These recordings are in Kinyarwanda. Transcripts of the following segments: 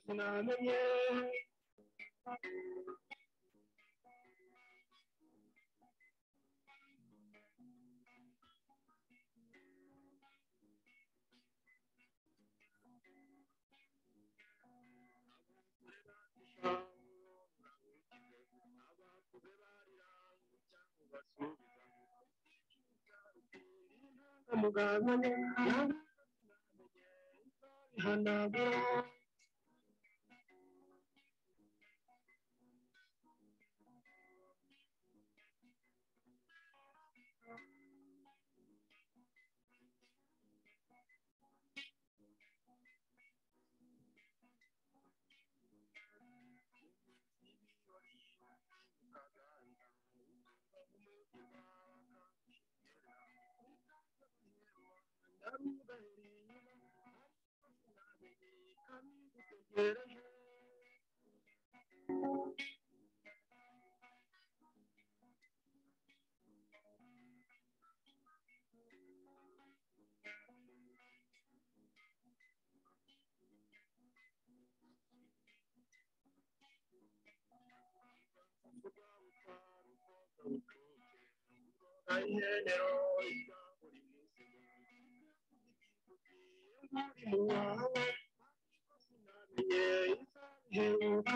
sinamenye mugazanye ihanagura ayihenero mu wawe sinamenye izabiheruka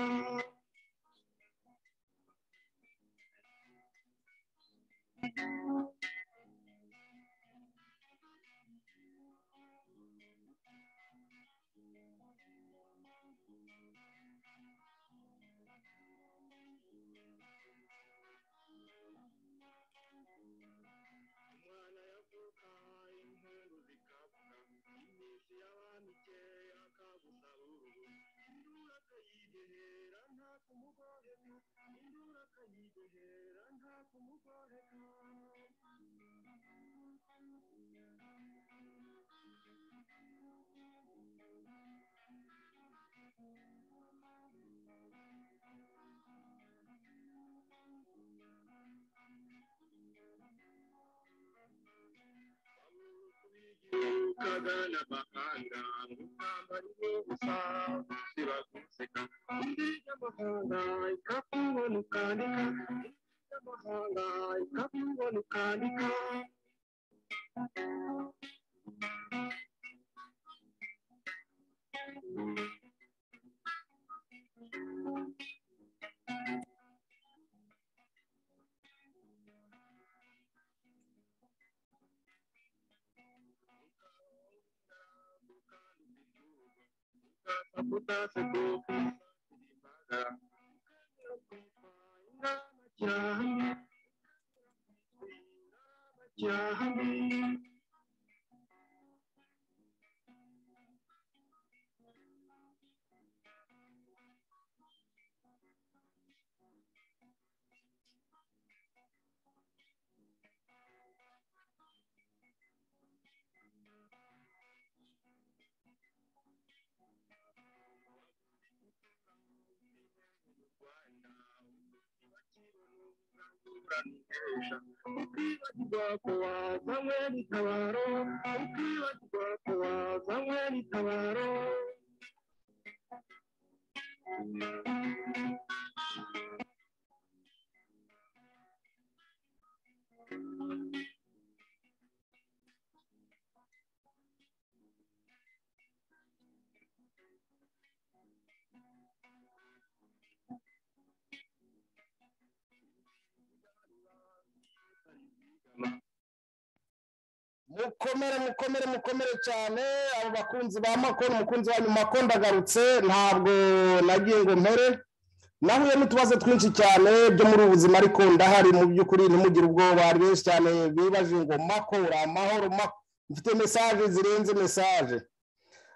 kagana amahanga ngutamba ariwe gusa gusiba guseka indi y'amahanga ikakubona ukandika indi y'amahanga ikakubona ukandika ukibagirwa ko wazanywe n'itabaro ukibagirwa ko wazanywe n'itabaro mukomere mukomere mukomere cyane abo bakunzi ba makoro umukunzi wa nyuma ko ndagarutse ntabwo nagiye ngo mpere nahuye n'utubazo twinshi cyane byo muri ubu buzima ariko ndahari mu by'ukuri ntimugire ubwoba hari benshi cyane bibaje ngo makora amahoro mfite mesaje zirenze mesaje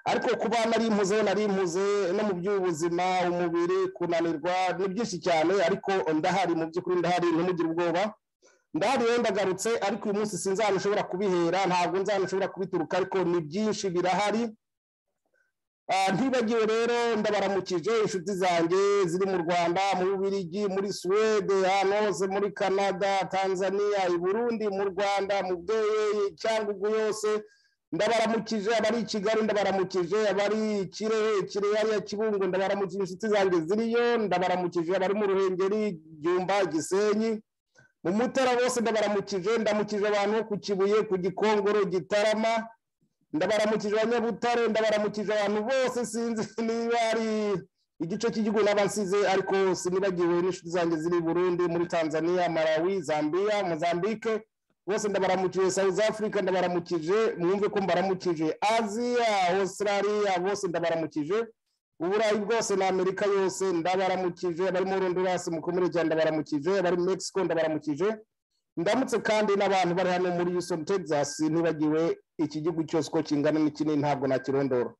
ariko kuba nari impuze nari impuze no mu by'ubuzima umubiri kunanirwa ni byinshi cyane ariko ndahari mu by'ukuri ndahari ntimugire ubwoba ndahari wenda agarutse ariko uyu munsi sinzi ahantu ushobora kubihera ntabwo nzi ahantu ushobora kubituruka ariko ni byinshi birahari Ah, ntibagiwe rero ndabaramukije inshuti zanjye ziri mu rwanda mu bubirigi muri suwede hano hose muri canada tanzania i burundi mu rwanda mu bweyeye cyangugu yose ndabaramukije abari i kigali ndabaramukije abari i kirehe kirehe hariya kibungo ndabaramukije inshuti zanjye ziriyo ndabaramukije abari mu ruhengeri byumba gisenyi mu mutara bose ndabaramukije ndamukije abantu bo ku kibuye ku gikongoro gitarama ndabaramukije abanyabutare ndabaramukije abantu bose sinzi niba ari igice cy'igihugu n'abasize ariko sinibagiwe n'inshuti zanjye ziri i burundi muri tanzania malawi zambia mozambique bose ndabaramukije south africa ndabaramukije mwumve ko mbaramukije aziya australia bose ndabaramukije uburayi bwose na amerika yose ndabaramukije abari mu rondorasi mukomere cyane ndabaramukije abari muri mexico ndabaramukije ndamutse kandi n'abantu bari hano muri houston texas ntibagiwe iki gihugu cyose uko kingana n'ikini ntabwo nakirondora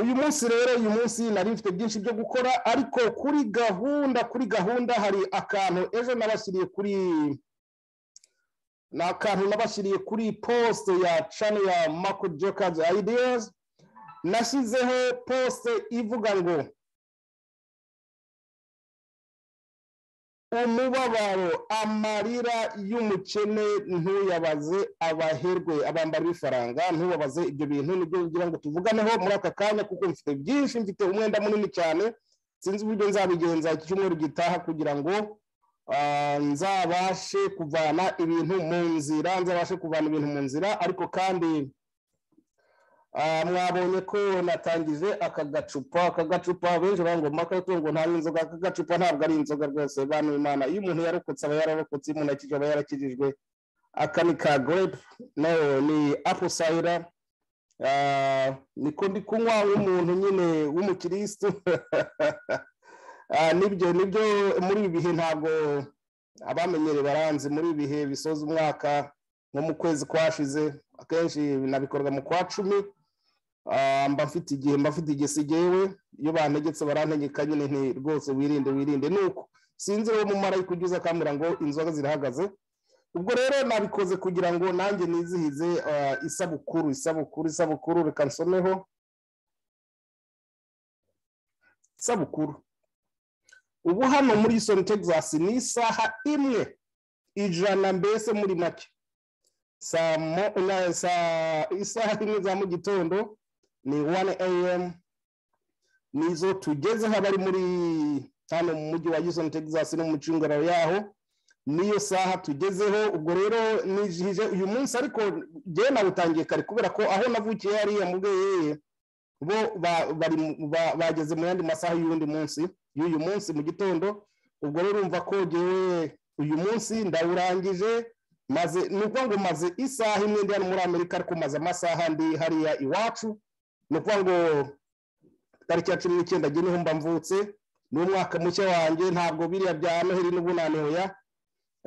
uyu munsi rero uyu munsi nari mfite byinshi byo gukora ariko kuri gahunda kuri gahunda hari akantu ejo nabashyiriye kuri ni akantu nabashyiriye kuri posite ya cano ya mako jokazi ideas nashyizeho posite ivuga ngo umubabaro amarira y'umukene ntuyabaze abaherwe abambara ifaranga ntubabaze ibyo bintu nibyo ngira ngo tuvuganeho muri aka kanya kuko mfite byinshi mfite umwenda munini cyane sinzi uburyo nzabigenza iki cyumweru gitaha kugira ngo ah, nzabashe kuvana ibintu mu nzira nzabashe kuvana ibintu mu nzira ariko kandi ah, mwabonye ko natangije aka gacupa aka gacupa benshi bangoma akatungo ngo nta inzoga aka gacupa ntabwo ari inzoga rwose bana imana iyo umuntu yarokotse aba yararokotse iyo umuntu akijije aba yarakijijwe aka ni ka gorepe no ni apu sayira niko ndi kunywa w'umuntu nyine w'umukirisitu Ah, nibyo nibyo muri ibi bihe ntabwo abamenyereye baranzi muri ibi bihe bisoza umwaka nko mu kwezi kwashize akenshi nabikorwa mu kwa cumi Ah, mba mfite igihe mba mfite igihe sigewe iyo bantegetse barantegeka nyine nti rwose wirinde wirinde nuko sinzi uwo mumarayika ujya uza akambwira ngo inzoga zirahagaze ubwo rero nabikoze kugira ngo nanjye nizihize ah, isabukuru isabukuru isabukuru reka nsomeho isabukuru ubu hano muri Houston Texas ni isaha imwe ijana mbese muri make saa mo na- saa- isaha imwe za mu gitondo ni 1 am nizo tugezeho abari muri hano mu mujyi wa Houston Texas no mu micungararo yaho niyo saha tugezeho ubwo rero nijihije uyu munsi ariko jyewe nawutangiye kare kubera ko aho navukiye hariya mu bweyeye bo ba- bari mu- ba- bageze mu yandi masaha y'undi munsi y'uyu munsi mu gitondo ubwo rero urumva ko jyewe uyu munsi ndawurangije maze ni ukuvuga ngo maze isaha imwe ndi hano muri amerika ariko maze amasaha ndi hariya iwacu ni ukuvuga ngo tariki ya cumi n'icyenda jye niho mba mvutse ni umwaka mushya wanjye ntabwo biriya bya noheli n'ubunani hoya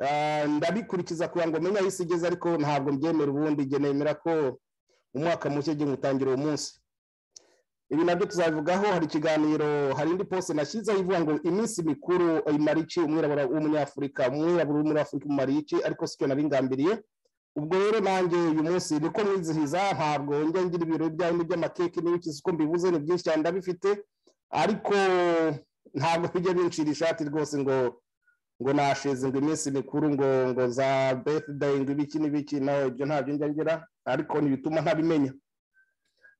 Ah, ndabikurikiza kugira ngo menye aho isi igeze ariko ntabwo mbyemera ubundi jye nemera ko umwaka mushya jye nywutangira uwo munsi ibi nabyo tuzabivugaho hari ikiganiro hari indi poste nashyizeho ivuga ngo iminsi mikuru imara iki umwirabura w'umunyafurika umwirabura w'umunyafurika umara iki ariko sicyo nabingambiriye ubwo rero nanjye uyu munsi niko mwizihiza ntabwo njya ngira ibirori byawe n'iby'amakeke n'ibiki siko mbibuze ni byinshi cyane ndabifite ariko ntabwo bijya bincira ishati rwose ngo ngo nasheze ngo iminsi mikuru ngo ngo za birthday ngo ibiki n'ibiki nawe ibyo ntabyo njya ngira ariko ntibituma ntabimenya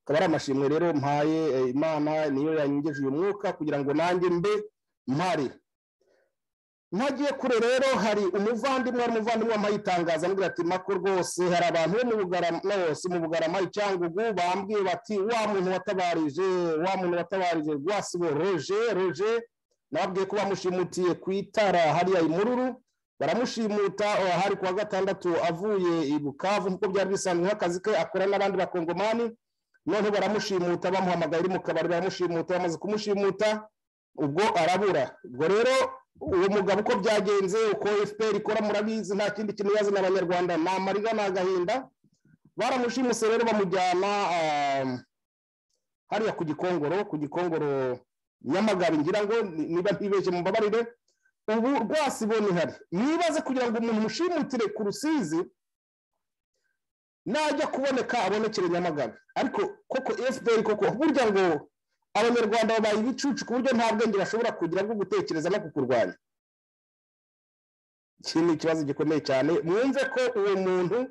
akaba ari amashimwe rero mpaye eh, imana niyo yanyegeje uyu mwuka kugira ngo nanjye mbe mpari ntagiye kure rero hari umuvandimwe hari umuvandimwe wampaye itangazo amubwira ati mako rwose hari abantu bo mu bugarama no si mu bugarama i cyangugu bambwiye bati wa muntu watabarije wa muntu watabarije rwasibo roje roje nababwiye ko bamushimutiye ku itara hariya imururu baramushimuta oh, hari ku wa gatandatu avuye i bukavu nk'uko byari bisanzwe nk'akazi ke akora n'abandi bakongomani noneho baramushimuta bamuhamagaye uri mu kabari baramushimuta bamaze kumushimuta ubwo arabura ubwo rero uwo mugabo uko byagenze uko fpr ikora murabizi nta kindi kintu yazana abanyarwanda ni amarira ni agahinda baramushimuse rero bamujyana ah, hariya ku gikongoro ku gikongoro nyamagabe ngira ngo ni- niba ntibeshye mubabarire ubu rwose ibona ihari mwibaze kugira ngo umuntu mushimutire ku rusizi najya kuboneka abonekere nyamagabe ariko koko fpr koko burya ngo abanyarwanda babaye ibicucu ku buryo nta bwenge bashobora kugira bwo gutekereza no kukurwanya iki ni ikibazo gikomeye cyane mwumve ko uwo muntu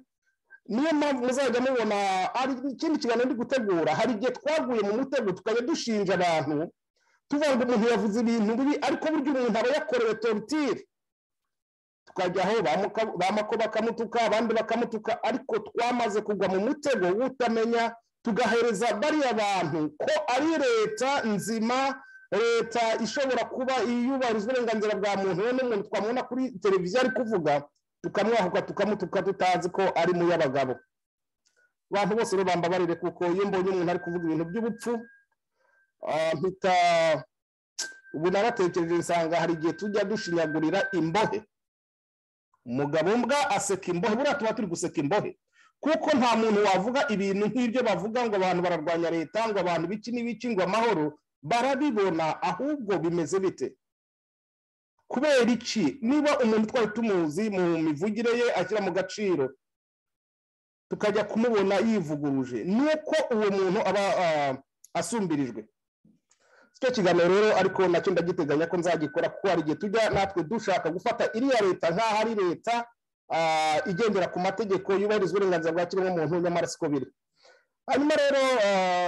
niyo mpamvu muzajya mubona hari ikindi kiganiro ndi gutegura hari igihe twaguye mu mutego tukajya dushinja abantu tuvuga ngo umuntu yavuze ibintu bibi ariko burya umuntu aba yakorewe torutire tukajyaho bamako bakamutuka abandi bakamutuka ariko twamaze kugwa mu mutego w'utamenya tugahereza bariya bantu ko ari leta nzima leta ishobora kuba iyubahiriza uburenganzira bwa muntu we n'umuntu twamubona kuri televiziyo ari kuvuga tukamwahuka tukamutuka tutazi ko ari mu y'abagabo abantu bose rubamba barire kuko iyo mbonye umuntu ari kuvuga ibintu by'ubupfu mpita ubu naratekereje nsanga hari igihe tujya dushinyagurira imbohe umugabo mbwa aseka imbohe buriya tuba turi guseka imbohe kuko nta muntu wavuga ibintu nk'ibyo bavuga ngo abantu bararwanya leta ngo abantu biki n'ibiki ngo amahoro barabibona ahubwo bimeze bite kubera iki niba umuntu twari tumuzi mu mivugire ye ashyira mu gaciro tukajya kumubona yivuguruje ni uko uwo muntu aba asumbirijwe icyo kiganiro rero ariko nacyo ndagiteganya ko nzagikora kuko hari igihe tujya natwe dushaka gufata iriya leta nk'aho ari leta igendera ku mategeko yubahiriza uburenganzira bwa kiremwamuntu nyamara siko biri hanyuma rero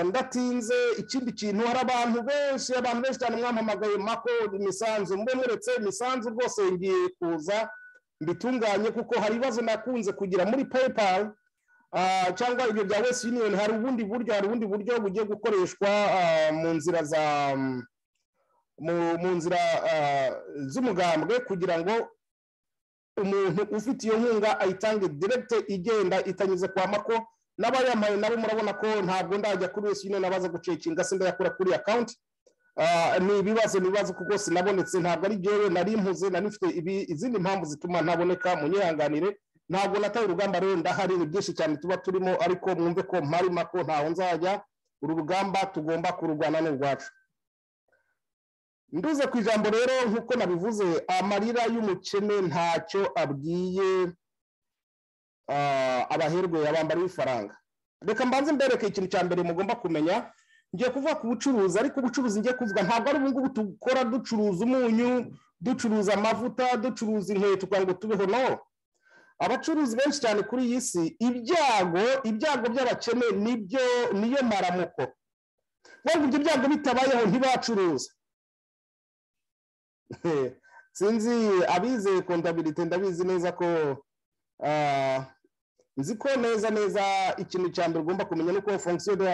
ndatinze ikindi kintu hari abantu benshi abantu benshi cyane mwampamagaye mako imisanzu mbonetse imisanzu rwose ngiye kuza mbitunganye kuko hari ibibazo nakunze kugira muri paypal cyangwa ibyo bya wesi yuniyoni hari ubundi buryo hari ubundi buryo bugiye gukoreshwa mu nzira za mu nzira z'umugambwe kugira ngo umuntu ufite iyo nkunga ayitange direkite igenda itanyuze kwa mako n'abayamaye nabo murabona ko ntabwo ndajya kuri wese nyine nabaza gucekinga se ndayakura kuri akawunti ni ibibazo ni ibibazo kuko sinabonetse ntabwo ari jyewe nari mpuze nari mfite izindi mpamvu zituma ntaboneka mu nyihanganire ntabwo nataye urugamba rero ndahari ni byinshi cyane tuba turimo ariko mwumve ko mpari mako ntaho nzajya uru rugamba tugomba kururwana n'urwacu nduze ku ijambo rero nk'uko nabivuze amarira y'umukene ntacyo abwiye abaherwe abambari w'ifaranga reka mbanze mbereke ikintu cya mbere mugomba kumenya ngiye kuvuga ku bucuruzi ariko ubucuruzi ngiye kuvuga ntabwo ari ubungubu dukora ducuruza umunyu ducuruza amavuta ducuruza inkweto kugira ngo tubeho no abacuruzi benshi cyane kuri iyi si ibyago ibyago by'abakene nibyo niyo maramuko ngo ibyo byago bitabayeho ntibacuruza sinzi abize kondabirite ndabizi neza ko nzi ko neza neza ikintu cya mbere ugomba kumenya ni uko fonksiyo de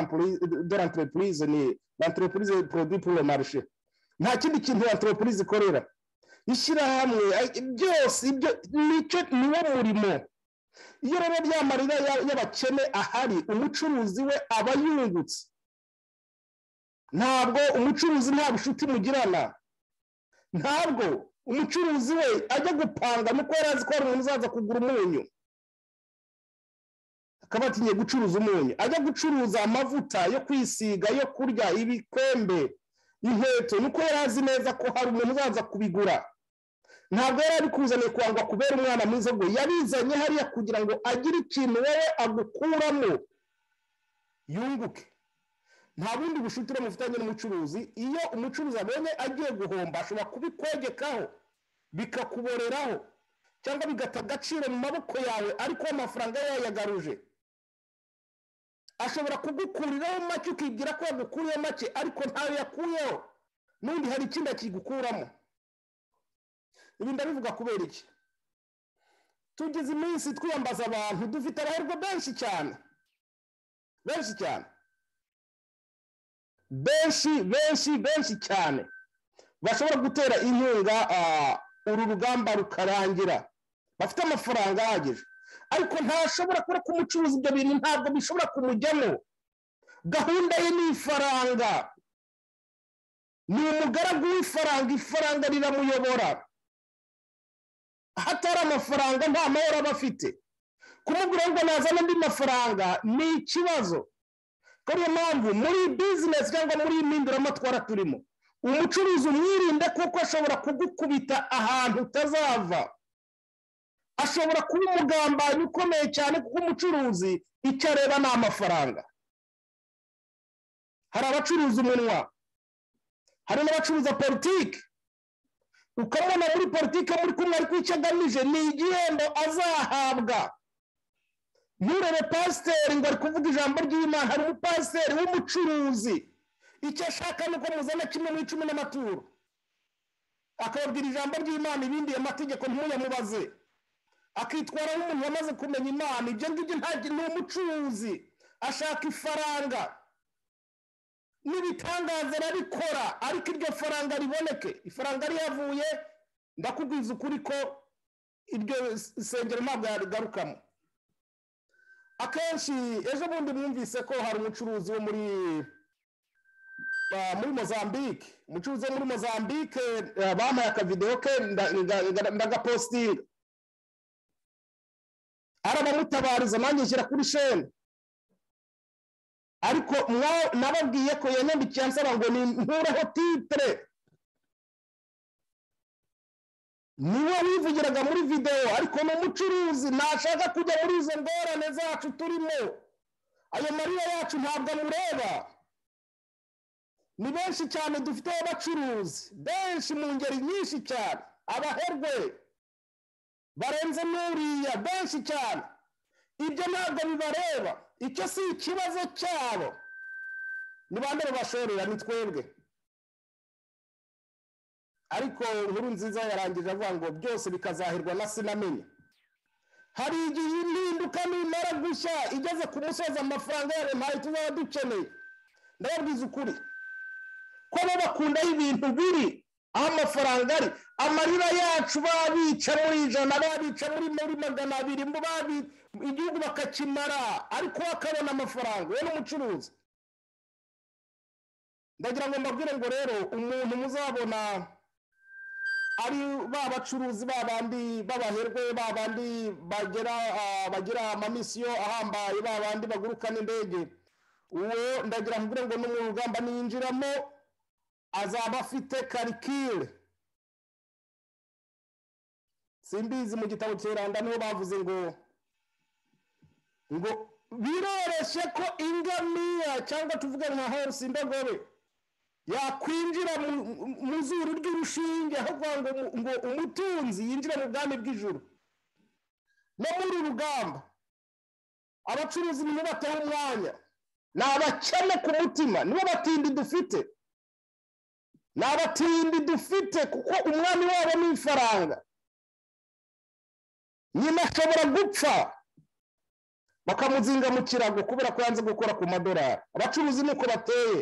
l'entreprise ni l'entreprise produit pour le marché nta kindi kintu entreprise ikorera ishyirahamwe byose ibyo nicyo niwo murimo iyo rero bya marira y'abakene ahari umucuruzi we aba yungutse ntabwo umucuruzi nta bushuti mugirana ntabwo umucuruzi we ajya gupanga nuko yari azi ko hari umuntu uzaza kugura umunyu akaba atinye gucuruza umunyu ajya gucuruza amavuta yo kwisiga yo kurya ibikombe inkweto nuko yari azi neza ko hari umuntu uzaza kubigura ntabwo yari abikuzaniye kwangwa kubera umwana mwiza ngo yabizanye hariya kugira ngo agire ikintu wowe agukuramo yunguke nta bundi bushuti bufitanye n'umucuruzi iyo umucuruzi abonye agiye guhomba ashobora kubikwegekaho bikakuboreraho cyangwa bigata agaciro mu maboko yawe ariko amafaranga yayagaruje ashobora kugukuriraho make ukibwira ko yagukuriyeho make ariko ntayo yakuyeho n'undi hari ikindi akigukuramo ibi ndabivuga kubera iki tugize iminsi twiyambaza abantu dufite abaherwa benshi cyane benshi cyane benshi benshi benshi cyane bashobora gutera inkunga uru rugamba rukarangira bafite amafaranga ahagije ariko ntashobora kubera ko umucuruzi ibyo bintu ntabwo bishobora kumujyamo gahunda ye ni ifaranga ni umugaragu w'ifaranga ifaranga riramuyobora hatari amafaranga nta mahoro aba afite kumubwira ngo nazane andi mafaranga ni ikibazo niyo mpamvu muri bizinesi cyangwa muri impinduramatwara turimo umucuruzi umwirinde kuko ashobora kugukubita ahantu utazava ashobora kuba umugambanyi ukomeye cyane kuko umucuruzi icyo areba ni amafaranga hari abacuruza umunwa hari n'abacuruza politiki ukamubona muri politiki muri kumwe ariko icyo agamije ni igihembo azahabwa nturebe pasiteri ngo ari kuvuga ijambo ry'imana hari umupasiteri w'umucuruzi icyo ashaka ni uko muzana kimwe mu icumi n'amaturo akababwira ijambo ry'imana ibindi amategeko ntimuyamubaze akitwara nk'umuntu wamaze kumenya imana ibyo ngibyo ntabwo ni umucuruzi ashaka ifaranga n'ibitangaza arabikora ariko iryo faranga riboneke ifaranga rihavuye ndakubwiza ukuri ko iryo sengero ntabwo yarigarukamo akenshi ejo bundi mwumvise ko hari umucuruzi wo muri muri mozambique umucuruzi wo muri mozambique bamuhaye akavidewo ke ndagapositinga arabamutabariza nanjye nshyira kuri sheni ariko nababwiye ko yanyandikiye ansaba ngo ni ntureho titire niwe wivugiraga muri videwo ariko ni umucuruzi ntashaka kujya muri izo ngorane zacu turimo ayo marira yacu ntabwo amureba ni benshi cyane dufite abacuruzi benshi mu ngeri nyinshi cyane abaherwe barenze n'uriya benshi cyane ibyo ntabwo bibareba icyo si ikibazo cyabo ni bande babashorera ni twebwe ariko inkuru nziza yarangije avuga ngo byose bikazahirwa na sinamenya hari igihe impinduka nimara gushya igeze ku musozi amafaranga yayo ntayo tuzaba dukeneye ndababwiza ukuri ko bo bakunda ibintu biri aho amafaranga ari amarira yacu babica muri ijana babica muri magana abiri igihugu bakakimara ariko bakabona amafaranga we n'umucuruzi ndagira ngo mbabwire ngo rero umuntu muzabona ari ba bacuruzi ba bandi b'abaherwe ba bandi bagira amamisiyo ahambaye ba bandi bagurukana indege uwo ndagira ngo ngo ni urugamba niyinjiramo azaba afite karikire simbizi mu gitabo cy'iranda niho bavuze ngo ngo biroroshye ko ingamiya cyangwa tuvuge nka horisi indogobe yakwinjira mu zuru ry'urushinge aho kuvuga ngo umutunzi yinjira mu bwami bw'ijuru no muri uru rugamba abacuruzi nibo batari umwanya ni abakene ku mutima nibo batindi dufite ni abatindi dufite kuko umwami wabo ni ifaranga nyina ashobora gupfa bakamuzinga mu kirago kubera ko yanze gukora ku madorari abacuruzi ni uko bateye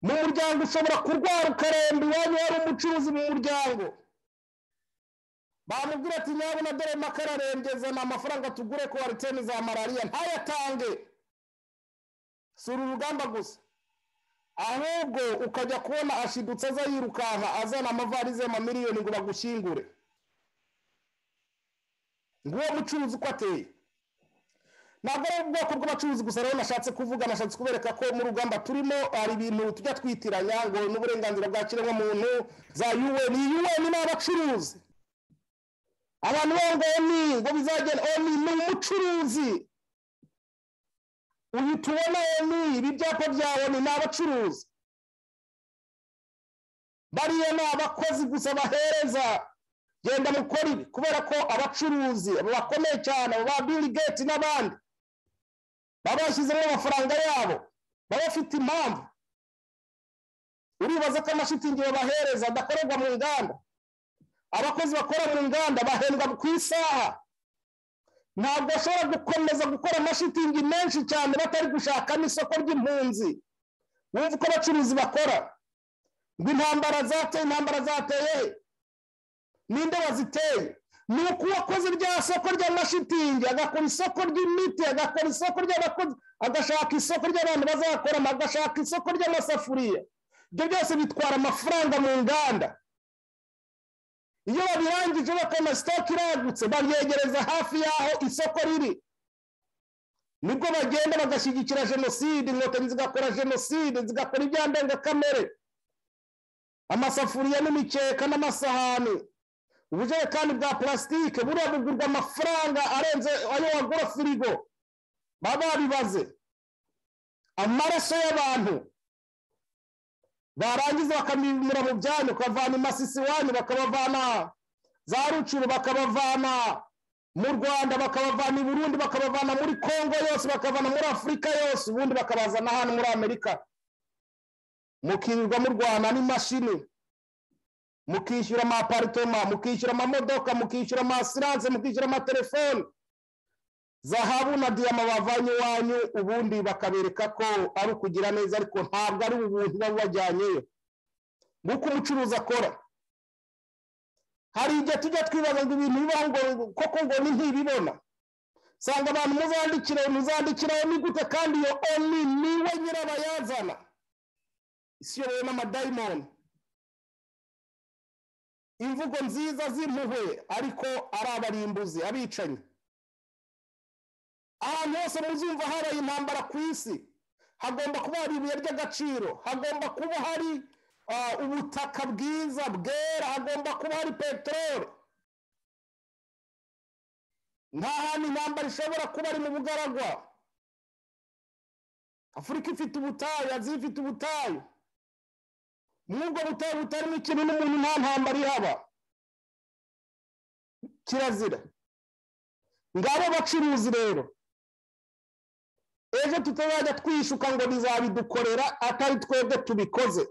mu muryango ushobora kurwara ukaremba iwanyu wari umucuruzi mu muryango bamubwira ati nyabona dore makara zana amafaranga tugure ko wariteni za malariya ntayatange si uru rugamba gusa ahubwo ukajya kubona ashidutse aza yirukanka azana amavarize y'amamiliyoni ngo bagushyingure ngo uwo mucuruzi uko ateye ntabwo ari ubwoko bw'abacuruzi gusa rero nashatse kuvuga nashatse kubereka ko mu rugamba turimo hari ibintu tujya twitiranya ngo n'uburenganzira bwa kiremwamuntu za yuweni iyi yuweni ni abacuruzi abantu babo ngo oni ngo bizagenda oni ni umucuruzi uyu tubona oni ibi byapa bya oni ni abacuruzi bariya ni abakozi gusa bahereza genda mukora ibi kubera ko abacuruzi bakomeye cyane ba Bill Gates n'abandi baba bashyizemo amafaranga yabo baba bafite impamvu uribaza ko amashitingi babahereza adakorerwa mu nganda abakozi bakora mu nganda bahembwa ku isaha ntabwo bashobora gukomeza gukora amashitingi menshi cyane batari gushaka n'isoko ry'impunzi wumva uko abacuruzi bakora ngo intambara zateye intambara zateye ninde waziteye ni uko uwakoze rya soko ry'amashitingi agakora isoko ry'imiti agakora isoko ry'abakozi agashaka isoko ry'abantu bazakoramo agashaka isoko ry'amasafuriya ibyo byose bitwara amafaranga mu nganda iyo babirangije bakabona sitoke iragutse babyegereza hafi y'aho isoko riri nibwo bagenda bagashyigikira jenoside inkotanyi zigakora jenoside zigakora ibya ndengakamere amasafuriya n'imikeka n'amasahani ubujerekani bwa purasitike buriya bugurwa amafaranga arenze ayo wagura firigo baba babibaze amaraso y'abantu barangiza bakamimira mu byanyu ukavana imasisi iwanyu bakabavana za rucuru bakabavana mu rwanda bakabavana i burundi bakabavana muri congo yose bakabavana muri afurika yose ubundi bakabazana hano muri amerika mukirirwa murwana n'imashini mukishyura amaparitoma mukishyura amamodoka mukishyura amasiranse mukishyura amatelefoni zahabu na diyama bavanye iwanyu ubundi bakabereka ko ari ukugira neza ariko ntabwo ari ubuntu baba bajyanyeyo nk'uko umucuruzi akora hari igihe tujya twibaza ngo ibintu bibaho ngo koko ngo ni ntibibona usanga abantu muzandikire muzandikira ni gute kandi iyo oni niwe nyirabayazana isiyobowe n'amadayimoni imvugo nziza z'impuhwe ariko ari abarimbuzi abicanyi ahantu hose muzumva habaye intambara ku isi hagomba kuba hari ibuye ry'agaciro hagomba kuba hari ubutaka bwiza bwera hagomba kuba hari peteroli nta hantu intambara ishobora kuba ari mu bugaragwa afurika ifite ubutayu aziya ifite ubutayu n'ubwo butayu butarimo ikintu n'umuntu nta ntambara ihaba kirazira ngabo bacuruzi rero ejo tutazajya twishuka ngo bizabidukorera atari twebwe tubikoze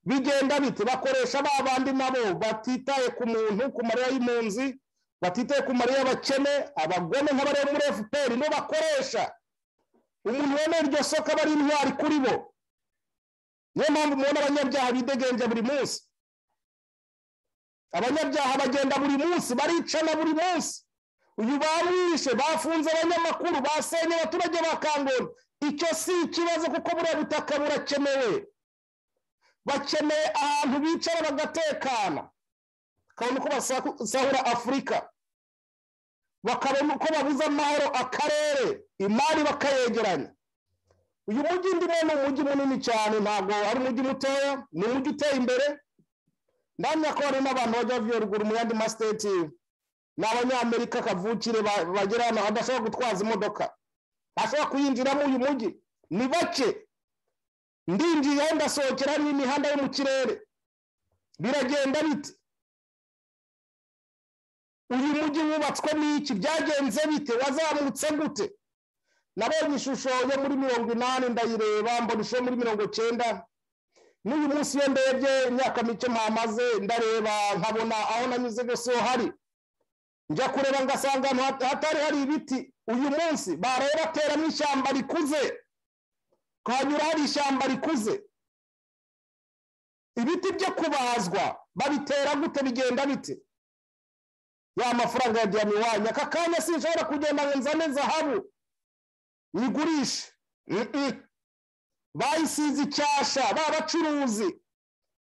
bigenda bite bakoresha ba bandi nabo batitaye ku muntu ku mariya y'impunzi batitaye ku mariya y'abakene abagome nk'abari muri efuperi nibo bakoresha umuntu wemeye iryo soko aba ari intwari kuri bo niyo mpamvu mubona abanyabyaha bidegenja buri munsi abanyabyaha bagenda buri munsi baricana buri munsi uyu bawishe bafunze abanyamakuru basenye abaturage ba kangoni icyo si ikibazo kuko buriya butaka burakenewe bakeneye ahantu bicara bagatekana bakabona uko basahura afurika bakabona uko babuze amahoro akarere imari bakayegeranya uyu mujyi ndimo ni umujyi munini cyane ntabwo ari umujyi mutoya ni umujyi uteye imbere ndamya ko hari n'abantu bajya bavuye ruguru mu yandi masiteti ni abanyamerika kavukire bagera hano badashobora gutwaza imodoka bashobora kuyinjiramo uyu mujyi ni bake ndinjira ndasohokera n'imihanda yo mu kirere biragenda bite uyu mujyi wubatswe n'iki byagenze bite wazamutse gute nabonye ishusho yo muri mirongo inani ndayireba mbona ishusho muri mirongo cyenda n'uyu munsi iyo ndebye imyaka mike mpamaze ndareba nkabona aho nanyuze rwose ho hari njya kureba ngasanga ahantu hatari hari ibiti uyu munsi baraye bateramo ishyamba rikuze hanyura hari ishyamba rikuze ibiti byo kubazwa babitera gute bigenda bite ya mafaranga ya diyama iwanyu aka kanya sinshobora kugenda ngo nzane zahabu nyigurishe bayisize icyasha ba bacuruzi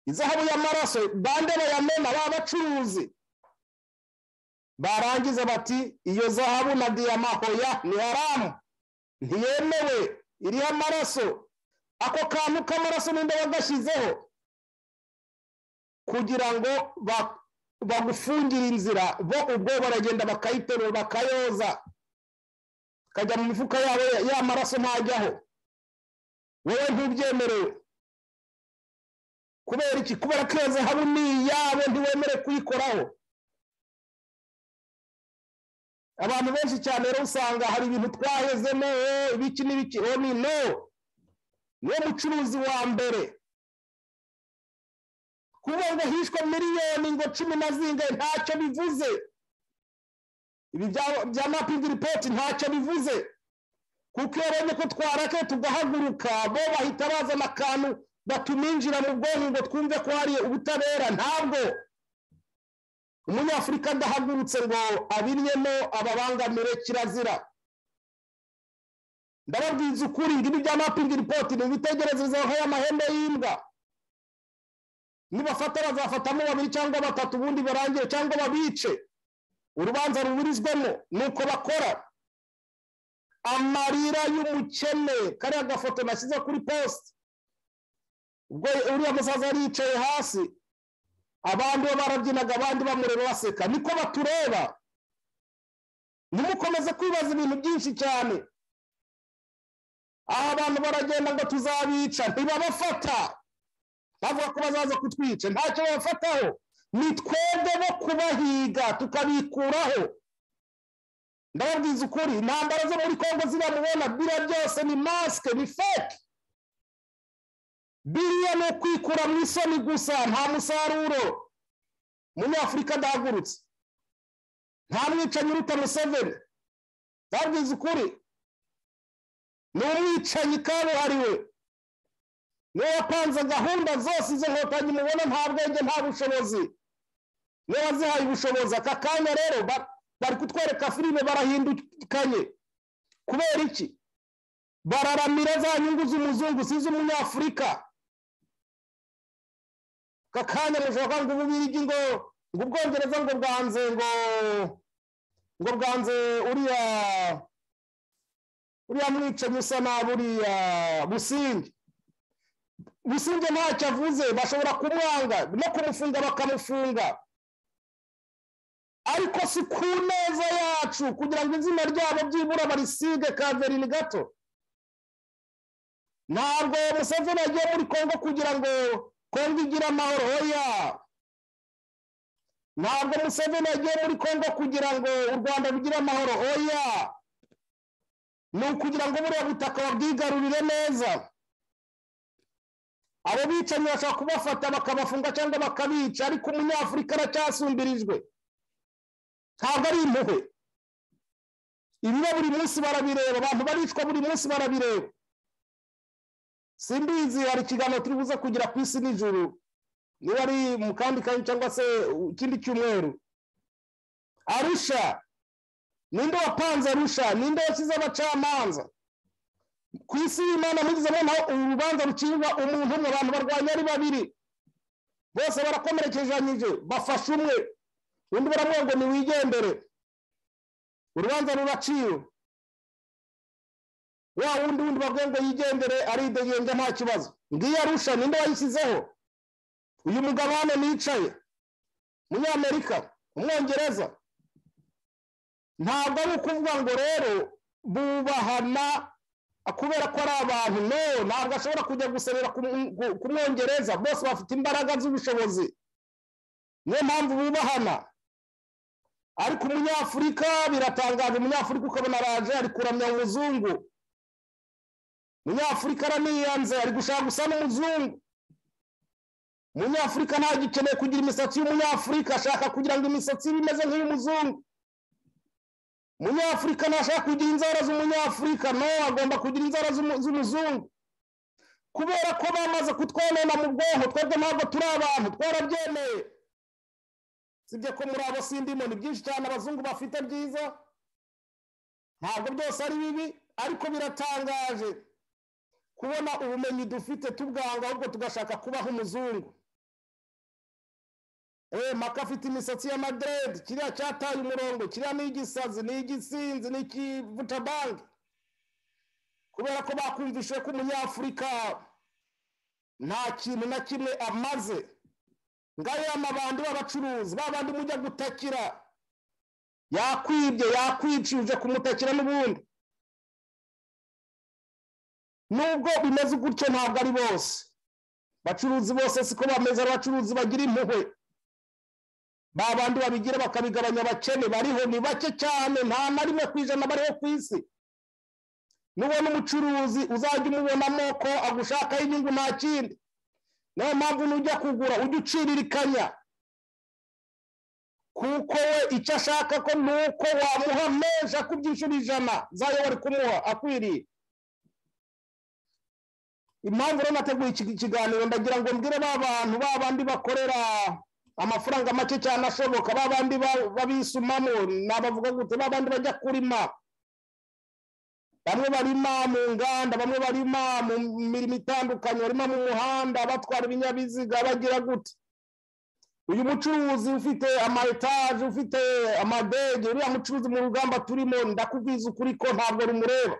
izahabu y'amaraso bande bayamena ba bacuruzi barangiza bati iyo zahabu na diyama hoya ni haramu ntiyemewe iriho amaraso ako kantu k'amaraso ninde wagashyizeho kugira ngo bagufungire inzira bo ubwo baragenda bakayiterura bakayoza bakajya mu mifuka yabo y'amaraso ntajyaho wowe ntubyemerewe kubera iki kubera ko iyo zahabu ni iyabo ntiwemere kuyikoraho abantu benshi cyane rero usanga hari ibintu twahezemo ibiki n'ibiki ni no niwe mucuruzi wa mbere kuba ngo hishwe miliyoni ngo cumi na zingahe ntacyo bivuze ibi bya mapingi ripoti ntacyo bivuze kuko iyo babonye ko twarakaye tugahaguruka bo bahita bazana akantu batuminjira mu bwonko ngo twumve ko hari ubutabera ntabwo umunyafurika adahagurutse ngo abinnyemo ababangamire kirazira ndababwiza ukuri ngo ibi bya mapingi ripoti ni ibitegererezo nk'ay'amahembe y'imbwa nibafata bazafatamo babiri cyangwa batatu ubundi barangire cyangwa babice urubanza ruburizwamo ni uko bakora amarira y'umukene kariya gafoto nashyize kuri posite ubwo uriya musaza yari yicaye hasi abandi bo barabyinaga abandi bamureba baseka niko batureba ntimukomeze kwibaza ibintu byinshi cyane aha abantu baragenda ngo tuzabica ntibabafata bavuga ko bazaza kutwica ntacyo babafataho ni twebwe bo kubahiga tukabikuraho ndababwiza ukuri intambara zo muri kongo ziramubona biriya byose ni masike ni feke biriya ni ukwikura mu isoni gusa nta musaruro munyafurika ndahagurutse nta mwicanyi uruta museveni ndababwiza ukuri ni umwicanyi kabuhariwe niwe wapanze gahunda zose izo nkotanyi mubona nta bwenge nta bushobozi niwe wazihaye ubushobozi aka kanya rero bari kutwereka filime barahindukanye kubera iki bararamira za nyungu z'umuzungu si iz'umunyafurika aka kanya mushobora ngo ububirigi ngo ngo ubwongereza ngo bwanze ngo ngo bwanze uriya uriya mwicanyi usa nabi uriya businge businge ntacyo avuze bashobora kumwanga no kumufunga bakamufunga ariko si ku neza yacu kugira ngo izina ryabo byibura barisige kaverini gato ntabwo museveni yagiye muri kongo kugira ngo kongo igire amahoro hoya ntabwo museveni yagiye muri kongo kugira ngo u rwanda rugire amahoro hoya ni ukugira ngo buriya butaka babwigarurire neza abo bicanyi bashobora kubafata bakabafunga cyangwa bakabica ariko umunyafurika aracyasumbirijwe ntabwo ari impuhwe ibiba buri munsi barabireba abantu baricwa buri munsi barabireba simbizi hari ikiganiro turi buze kugira ku isi nijoro niba ari mu kandi kanya cyangwa se ikindi cyumweru arusha ninde wapanze arusha ninde washyize abacamanza ku isi y'imana mugeze noneho urubanza rucirwa umuntu mu bantu barwanya ari babiri bose barakomerekeranyije bafashe umwe undi baramubwira ngo niwigendere urubanza ruraciwe wa wundi wundi bavuga ngo yigendere aridegenge nta kibazo ngiyo arusha ninde wayishyizeho uyu mugabo hano nicaye umunyamerika umwongereza ntabwo ari ukuvuga ngo rero bubahana kubera ko ari abantu no ntabwo ashobora kujya guserera ku mwongereza bose bafite imbaraga z'ubushobozi niyo mpamvu bubahana ariko umunyafurika biratangaje umunyafurika ukabona araje ari kuramya umuzungu umunyafurika araniyanze ari gushaka gusa n'umuzungu umunyafurika gikeneye kugira imisatsi y'umunyafurika ashaka kugira ngo imisatsi ibe imeze nk'iy'umuzungu umunyafurika ntashaka kugira inzara z'umunyafurika no agomba kugira inzara z'umuzungu kubera ko bamaze kutwonona mu bwonko twebwe ntabwo turi abantu twarabyemeye sibye ko muri abo sindimo ni byinshi cyane abazungu bafite byiza ntabwo byose ari bibi ariko biratangaje kubona ubumenyi dufite tubwanga ahubwo tugashaka kuba nk'umuzungu eee maka afite imisatsi y'amaderede kiriya cyataye umurongo kiriya ni igisazi ni igisinzi ni ikivucabange kubera ko bakumvise ko umunyafurika nta kintu na kimwe amaze ngayo amabandi b'abacuruzi babandi mujya gutakira yakwibye yakwicuje kumutakira n'ubundi nubwo bimeze gutyo ntabwo ari bose bacuruzi bose siko bameze ari abacuruzi bagira impuhwe babandi babigira bakabigabanya abakene bariho ni bake cyane nta na rimwe ku ijana bariho ku isi nubona umucuruzi uzajya umubona amoko agushakaho inyungu nta kindi niyo mpamvu nujya kugura ujya uciririkanya kuko we icyo ashaka ko ni uko wamuha menshi akubyishura ijana zayo bari kumuha akwiriye impamvu rero nateguye iki kiganiro ndagira ngo mbwire ba bantu ba bandi bakorera amafaranga make cyane ashoboka ba bandi babisumamo nabavuga gute ba bandi bajya kurima bamwe barima mu nganda bamwe barima mu mirimo itandukanye barima mu muhanda batwara ibinyabiziga bagira gute uyu mucuruzi ufite ama etaje ufite amadege uriya mucuruzi mu rugamba turimo ndakubwiza ukuri ko ntabwo rumureba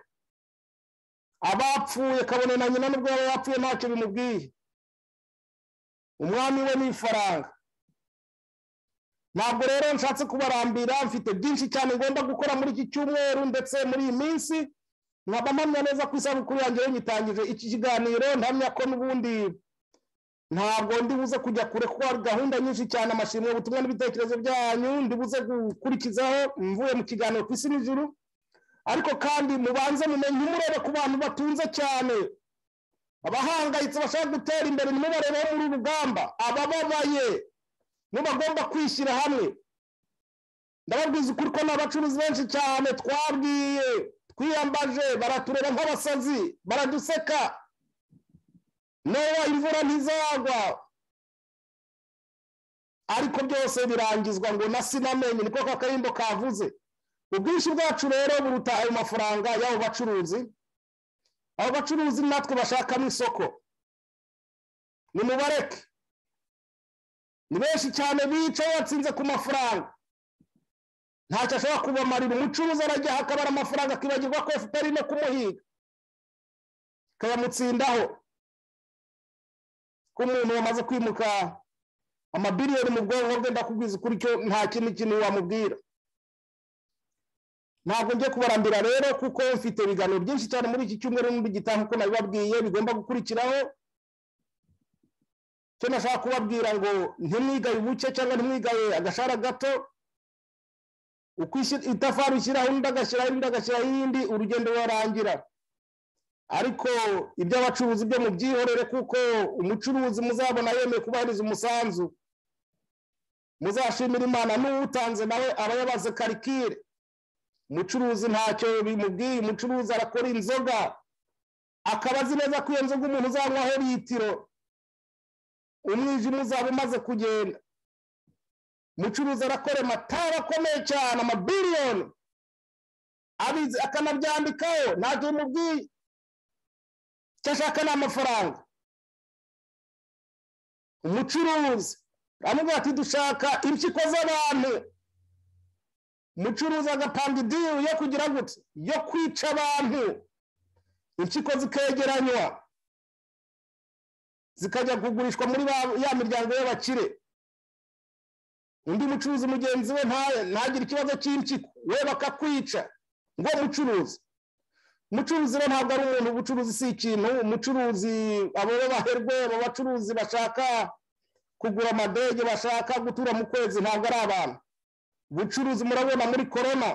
abapfuye kabone na nyina nubwo yaba yapfuye ntacyo bimubwiye umwami we ni ifaranga ntabwo rero nshatse kubarambira mfite byinshi cyane ngomba gukora muri iki cyumweru ndetse muri iyi minsi nkaba mpamya neza ku isabukuru yanjye nyitangije iki kiganiro ntamya ko n'ubundi ntabwo ndibuze kujya kure kuko hari gahunda nyinshi cyane amashimwe ubutumwa n'ibitekerezo byanyu ndibuze gukurikizaho mvuye mu kiganiro ku isi n'ijuru ariko kandi mubanze mumenye umurebe ku bantu batunze cyane abahangayitse bashaka gutera imbere ntimubarebeho muri rugamba abababaye mubagomba kwishyira hamwe ndababwiza ukuri ko ni abacuruzi benshi cyane twabwiye twiyambaje baratureba nk'abasazi baraduseka niba imvura ntizagwa ariko byose birangizwa ngo na sinamenye niko ka karimbo kavuze ubwinshi bwacu rero buruta ayo mafaranga y'abo bacuruzi abo bacuruzi natwe bashakamo isoko ni mubareke ni benshi cyane bicaye batsinze ku mafaranga ntacyo ashobora kubamarira umucuruzi arajya akabara amafaranga akibagirwa ko efuperi no kumuhiga ikayamutsindaho ko umuntu wamaze kwimuka amabiliyoni mu bwonko bwe ndakubwiza ukuri cyo nta kindi kintu wamubwira ntabwo njye kubarambira rero kuko mfite ibiganiro byinshi cyane muri iki cyumweru n'undi gitaha uko nabibabwiye bigomba gukurikiraho cyo nashaka kubabwira ngo ntimwigaye ubuke cyangwa ntimwigaye agashara gato uko itafari ushyiraho undi agashyiraho indi agashyiraho iyindi urugendo rurarangira ariko iby'abacuruzi byo mubyihorere kuko umucuruzi muzabona yemeye kubahiriza umusanzu muzashimira imana n'uwutanze nawe aba yabaze karikire umucuruzi ntacyo bimubwiye umucuruzi arakora inzoga akaba azi neza ko iyo nzoga umuntu uzanywaho litiro umwijima uzaba umaze kugenda umucuruzi arakora amatara akomeye cyane amabiliyoni abizi akanabyandikaho ntacyo bimubwiye icyo ashaka ni amafaranga umucuruzi aramubwira ati dushaka impyiko z'abantu umucuruzi agapanga idiyu yo kugira gutya yo kwica abantu impyiko zikegeranywa zikajya kugurishwa muri ya miryango y'abakire undi mucuruzi mugenzi we ntagire ikibazo cy'impyiko we bakakwica ngo mucuruzi umucuruzi we ntabwo ari umuntu ubucuruzi si ikintu umucuruzi abo baherwe abo bacuruzi bashaka kugura amadege bashaka gutura mu kwezi ntabwo ari abantu ubucuruzi murabona muri korona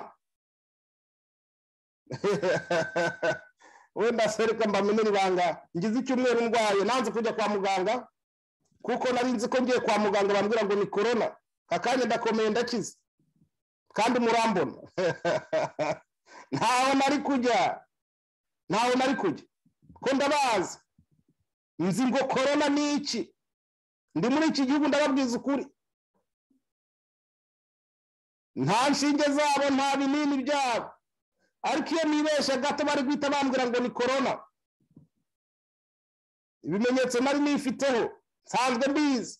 wenda sereka mbamenye ibanga ngize icyumweru ndwaye nanze kujya kwa muganga kuko nari nzi ko ngiye kwa muganga bambwira ngo ni korona akanya ndakomeye ndakize kandi murambona ntaho nari kujya ntaho nari kujya ko ndabazi nzi ngo korona ni iki ndi muri iki gihugu ndababwiza ukuri nta nshinge zabo nta binini byabo ariko iyo nibeshya gato bari guhita bambwira ngo ni korona ibimenyetso nari nifiteho nsanzwe mbizi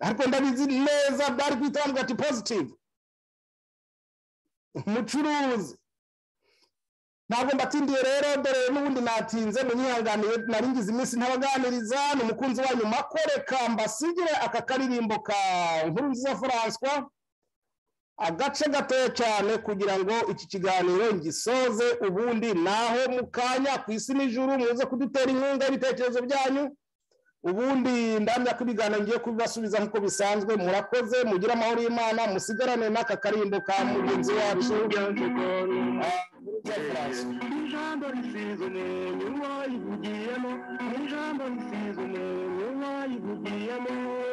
ariko ndabizi neza bari guhita bambwira ati pozitivu umucuruzi ntabwo mbatindiye rero dore n'ubundi natinze munyihanganiye nari ngize iminsi ntabaganiriza ni umukunzi wanyu makore kambasigire aka karirimbo ka nkuru nziza furanswa agace gatoya cyane kugira ngo iki kiganiro gisoze ubundi naho mu kanya ku isi n'ijuru muze kudutera inkunga y'ibitekerezo byanyu ubundi ndamya ko ibiganiro ngiye kubibasubiza nk'uko bisanzwe murakoze mugire amahoro y'imana musigarane n'aka karimbo ka mugenzi wacu ijambo risize umweyo wayivugiyemo ijambo risize umweyo wayivugiyemo